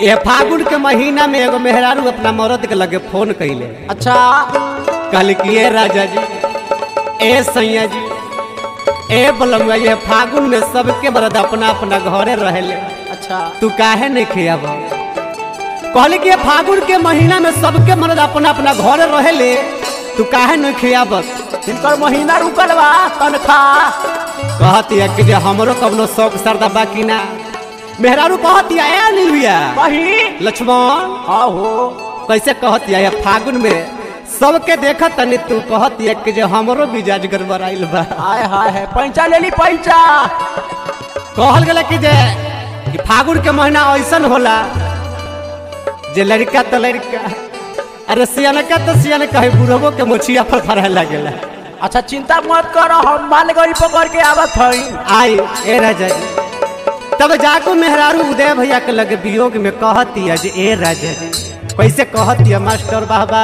ये फागुन के महीना में एगो मेहरारू अपना मरद के लगे फोन कैले अच्छा कहल कि ए राजा जी ए सैया जी ए बलमुआ ये फागुन में सबके मरद अपना अपना घरे रहेले अच्छा तू काहे नहीं खियाब कहली कि ये फागुन के महीना में सबके मरद अपना अपना घरे रहेले तू काहे नहीं खियाबत इनकर महीना रुकल बा तनख्वाह कहती है कि जे हमरो कवनो शौक सरदा बाकी ना मेहरारू कहती है ए नीलुया वही लक्ष्मण हाँ हो कैसे कहती है फागुन में सबके देखत तनी तू कहती है कि जे हमरो मिजाज गड़बड़ाइल बा हाय हाय है पैंचा ले ली पैंचा कहल गेला कि जे कि फागुन के महीना ऐसन होला जे लड़का तो लड़का अरे सियानका तो सियान कहे बुढ़बो के मोछिया पर खड़ा लागेला अच्छा चिंता मत करो हम मालगाड़ी पकड़ के आवत हई आई ए राजा जी तब जाको मेहरारू उदय भैया के लगे वियोग में कहती है जे ए राजा जी कैसे कहती है मास्टर बाबा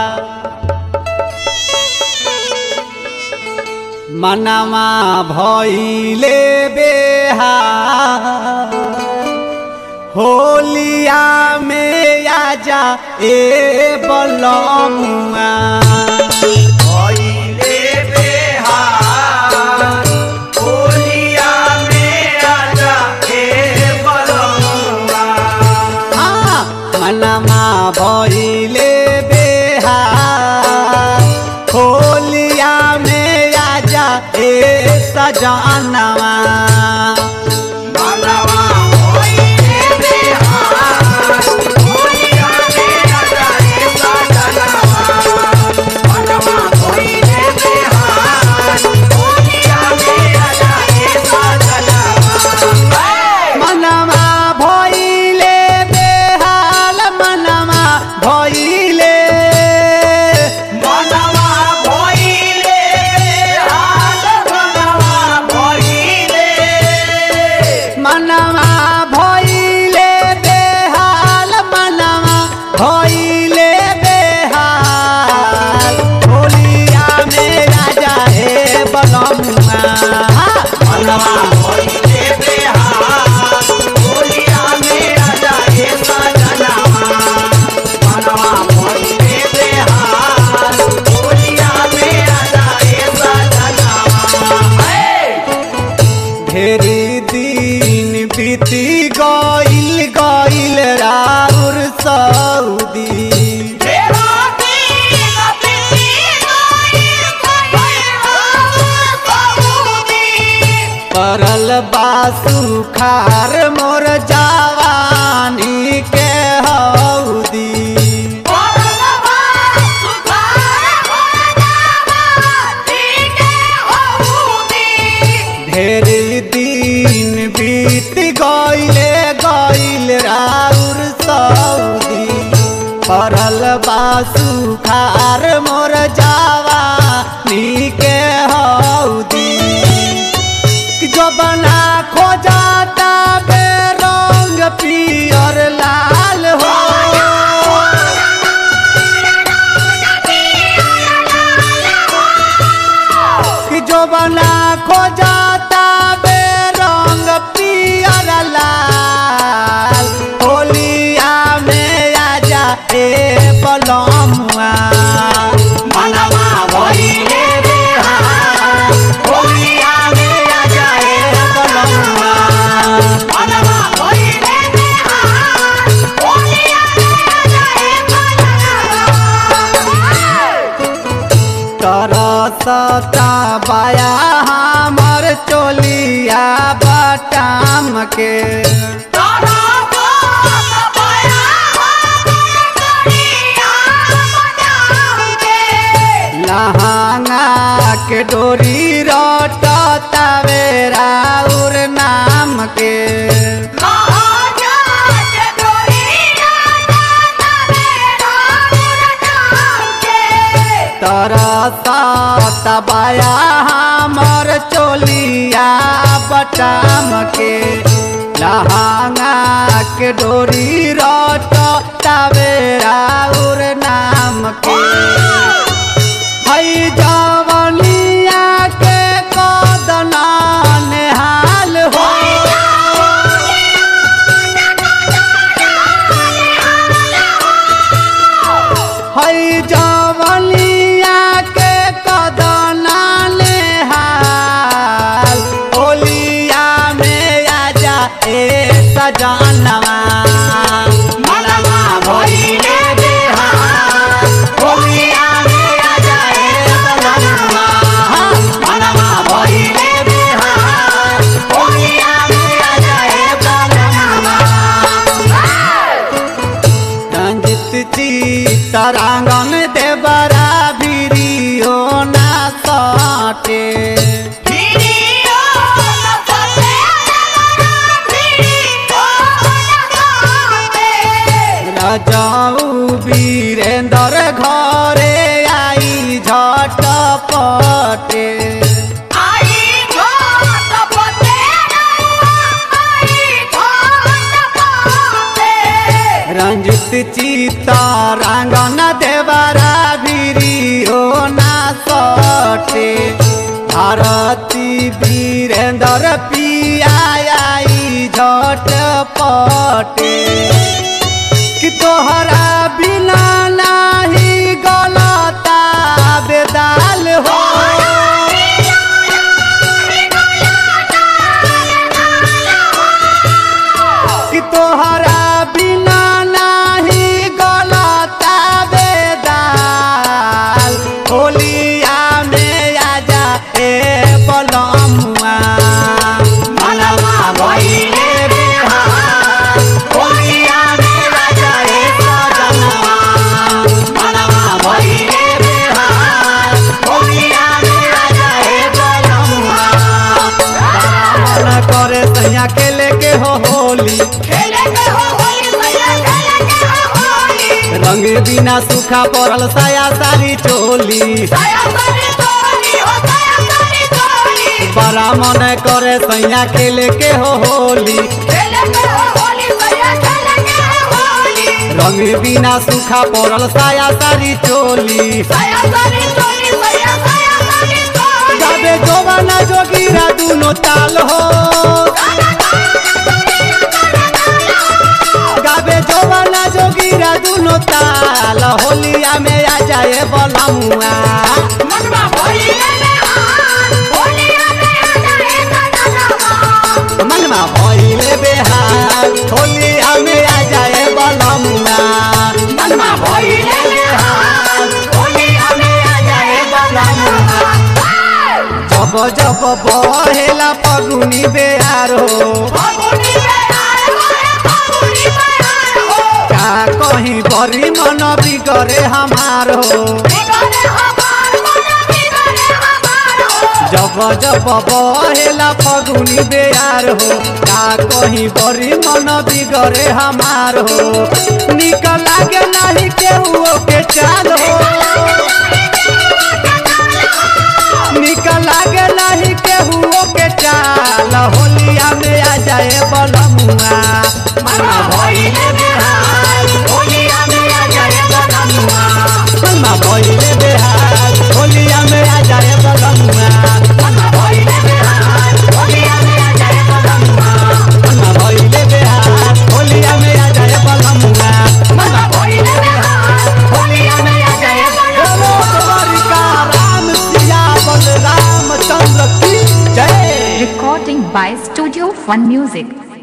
मनवा भइले बेहा होलिया में आजा ए बलमुआ हाँ, मनवा भइले बेहा होलिया में आजा ए सजनवा मनवा भइले बेहाल मनवा भइले मनवा भइले बेहाल मनवा भइले बेहाल होलिया में राजा हे बलमुआ मनवा ढेरी दिन बीती गइल गइल राउर सऊदी परल बासु खार मोर जवानी के हौदी ढेरी दिन बीत गइले गइल राउर सऊदी परल बासु खार मोर जवानी के हौदी जो बना खोजाता बे रंग पियर लाल हो कि जो बना खोजाता बे रंग पियर लाल होलिया में आजा ए बलमुआ मनवा भइले बेहाल होलिया में आजा ए बलमुआ तरसता बाया हमर चोलिया बटाम के लहंगा के डोरी रटतावे राउर नाम के तरसता बाया हमर चोलिया बटाम के लहंगा के डोरी रटतावे राउर नाम के हई जवनिया के कदना नेहाल हो सटे राजाऊ वीरेंद्र घरे आई झटपटे रंजित चिता रंगन देवरा भिरी हो ना सटे भारती वीरेंद्र पिया आई झटपटे कि तोहरा बिना नाही गलता बेदाल हो कि तोहरा बिना नाही गलता बेदाल होलिया में आजा ए बलमुआ मनवा भइले बेहाल होलिया में आजा ए सजनवा मनवा भइले बेहाल होलिया में आजा ए बलमुआ मन करे सैया खेले के हो होली रंग बिना सूखा पड़ल साया सारी चोली बड़ा मन करे सैया खेले के हो होली रंग बिना सूखा पड़ल साया सारी चोली जाबे जोवाना जोगीरा दुनो ताल हो गाबे जोवाना जोगीरा दुनो ताल होलिया में आ जाए बलमुआ मनवा भइले बेहाल होलिया में आ जाए बलमुआ मनवा भइले बेहाल होलिया में आ जाए बलमुआ जब जब बहेला पगुनी बेहार हो का कहीं बड़ी मन बिगड़े हमार हो जब जब बहेला फगुनी बेयार हो का कहीं बड़ी मन बिगड़े हमार हो निक लागे नहीं केहू के चाल हो निक लागे नहीं केहू के चाल होलिया में आ जाए बलमुआ मना भइले बेहाल होलिया में आ जाए बलमुआ मना भइले बेहाल होलिया में आ जाए बलमुआ मना भइले बेहाल होलिया में आ जाए बलमुआ मना भइले बेहाल होलिया में आ जाए बलमुआ मना भइले बेहाल होलिया में आ जाए बोलो द्वारिका राम सिया बलराम चंद्र की जय Recording by Studio Fun Music.